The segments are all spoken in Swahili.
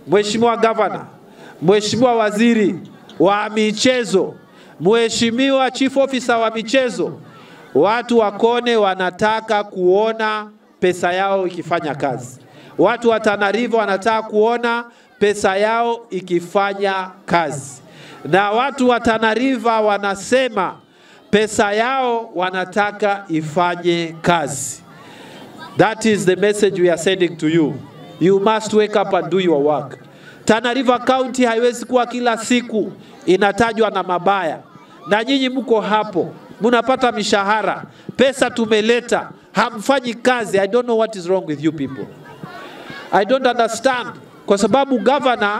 Mheshimiwa Gavana, Mheshimiwa Waziri wa Michezo, Mheshimiwa Chief Officer wa Michezo, watu wa Kone wanataka kuona pesa yao ikifanya kazi. Watu wa Tana River wanataka kuona pesa yao ikifanya kazi, na watu wa Tana River wanasema pesa yao wanataka ifanye kazi. That is the message we are sending to you. You must wake up and do your work. Tana River County haiwezi kuwa kila siku inatajwa na mabaya, na nyinyi mko hapo, mnapata mishahara, pesa tumeleta, hamfanyi kazi. I don't know what is wrong with you people. I don't understand, kwa sababu governor,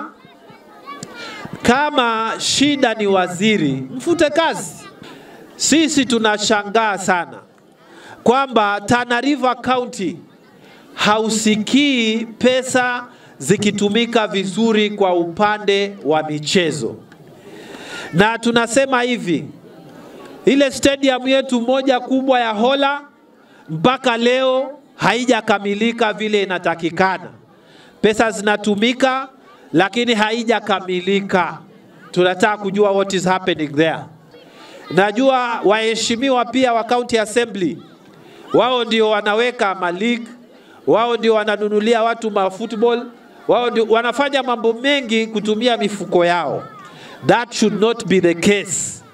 kama shida ni waziri, mfute kazi. Sisi tunashangaa sana kwamba Tana River County hausikii pesa zikitumika vizuri kwa upande wa michezo, na tunasema hivi, ile stadium yetu moja kubwa ya Hola mpaka leo haijakamilika vile inatakikana. Pesa zinatumika lakini haijakamilika. Tunataka kujua what is happening there. Najua waheshimiwa pia wa county assembly wao ndio wanaweka maleague, wao ndio wananunulia watu ma football, wao ndio wanafanya mambo mengi kutumia mifuko yao. That should not be the case.